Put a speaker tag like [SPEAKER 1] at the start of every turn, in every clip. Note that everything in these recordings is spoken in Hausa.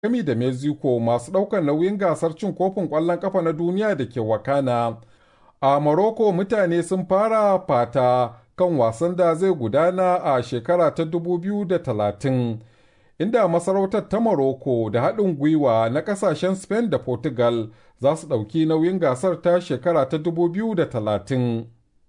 [SPEAKER 1] gami da Mexico masu ɗaukar nauyin gasar cin kofin ƙwallon ƙafa na duniya da ke wakana. A Morocco mutane sun fara fata kan wasan da zai gudana a shekara ta 2030, inda masarautar ta Morocco da haɗin gwiwa na ƙasashen Spain da Portugal za su ɗauki nauyin gasar ta shekara ta 2030.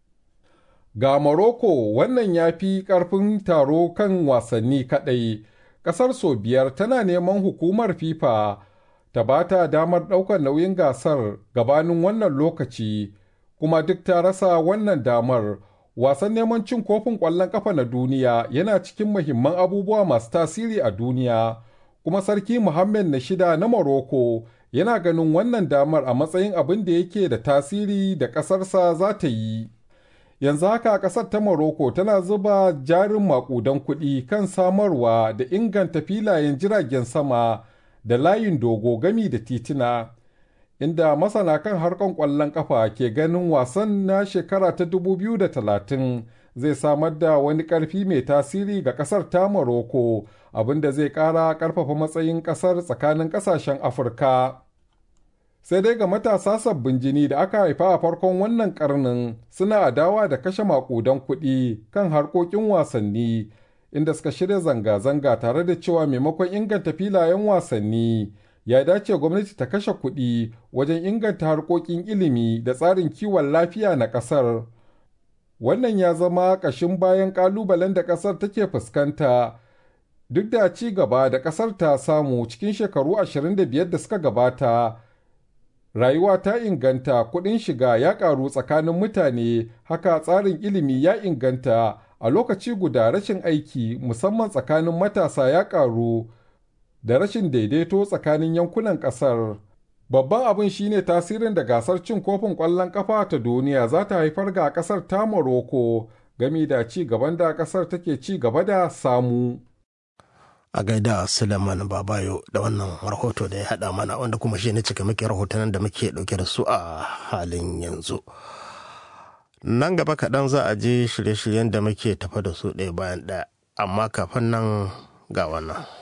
[SPEAKER 1] Ga Morocco wannan ya fi ƙarfin taro kan wasanni kaɗai. Ƙasar sau biyar tana neman hukumar FIFA ta ba ta damar ɗaukar nauyin gasar gabanin wannan lokaci, kuma duk ta rasa wannan damar. Wasan neman cin kofin ƙwallon ƙafa na duniya yana cikin muhimman abubuwa masu tasiri a duniya, kuma Sarki Muhammad na shida na Morocco yana ganin wannan damar a matsayin abin da yake da tasiri da ƙasarsa za ta yi. yanzu haka ƙasar ta Morocco tana zuba jarin makudan kuɗi kan samarwa da inganta filayen jiragen sama da layin dogo gami da tituna inda masana kan harkar ƙwallon ƙafa ke ganin wasan na shekara ta 2030 zai samar da wani ƙarfi mai tasiri ga ƙasar ta Morocco abinda zai ƙara ƙarfafa matsayin ƙasar tsakanin ƙasashen Afirka. sai dai ga matasa sabbin jini da aka haifa a farkon wannan karnin suna adawa da kashe makudan kuɗi kan harkokin wasanni inda suka shirya zanga-zanga tare da cewa maimakon inganta filayen wasanni ya dace gwamnati ta kashe kuɗi wajen inganta harkokin ilimi da tsarin kiwon lafiya na ƙasar wannan ya zama ƙashin bayan ƙalubalen da ƙasar take fuskanta duk da ci gaba da ƙasar ta samu cikin shekaru 25 da suka gabata rayuwa ta inganta kuɗin shiga ya ƙaru tsakanin mutane haka tsarin ilimi ya inganta a lokaci guda rashin aiki musamman tsakanin matasa ya ƙaru da rashin daidaito tsakanin yankunan ƙasar babban abin shine tasirin da gasar cin kofin ƙwallon ƙafa ta duniya za ta haifar ga ƙasar ta morocco gami da ci gaban da ƙasar take ci gaba da samu
[SPEAKER 2] a gaida Suleiman Babayo da wannan rahoto da ya haɗa mana wanda kuma shi ne cika muke rahotannin da muke ɗauke da su a halin yanzu. Nan gaba kaɗan za a je shirye-shiryen da muke tafa da su ɗaya bayan ɗaya, amma kafin nan ga wannan.